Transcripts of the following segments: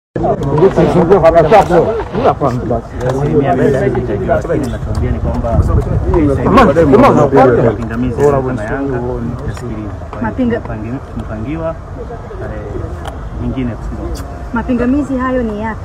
asilimia mbele hazitajua, lakini nachoambia ni kwamba mapingamizi ya Yanga na Yanga yasikilizwe. Kwa hiyo Mapinga- tumepangi- tumepangiwa tarehe nyingine kusikiza Mapingamizi hayo ni yapi?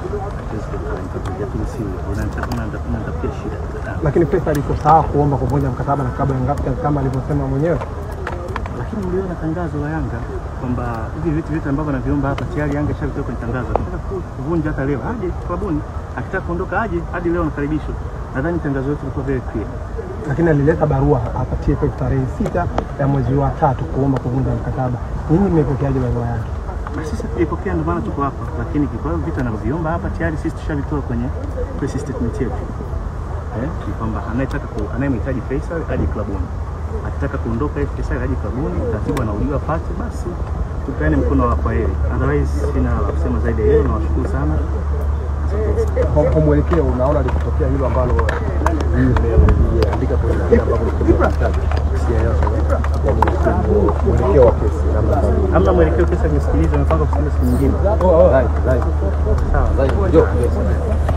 unatafutia shida lakini pesa alikuwa sawa kuomba kuvunja mkataba na klabu ya Young Africans kama alivyosema mwenyewe. lakini uliona tangazo la Yanga kwamba hivi vitu vyote ambavyo anaviomba hapa tayari Yanga ishavitoa kwenye tangazo. Akitaka ku- kuvunja hata leo aje klabuni, akitaka kuondoka aje, hadi leo anakaribishwa. Nadhani tangazo letu lilikuwa very clear. Lakini alileta barua hapa TFF tarehe sita ya mwezi wa tatu kuomba kuvunja mkataba. Nyinyi mmepokeaje barua yake? Na sisi tulipokea, ndio maana tuko hapa, lakini kwa hivyo vitu anavyoviomba hapa tayari sisi tushavitoa kwenye press statement yetu eh, ni kwamba anayetaka ku, anayemhitaji Faisal aje klabuni, akitaka kuondoka yeye Faisal aje klabuni, taratibu anauliwa pate, basi tupeane mkono wa kwaheri. Otherwise sina la kusema zaidi ya hiyo. Nawashukuru sana. Kwa kwa mwelekeo unaona likitokea hilo ambalo andika kwenye nani ambapo ulikuwa unahitaji kusikia yote yani mwelekeo wa kesi namna ambavyo Hamna mwelekeo, kesa nimesikiliza, nimepanga kusikiliza siku nyingine. Right, right. Sawa. Right. Jo.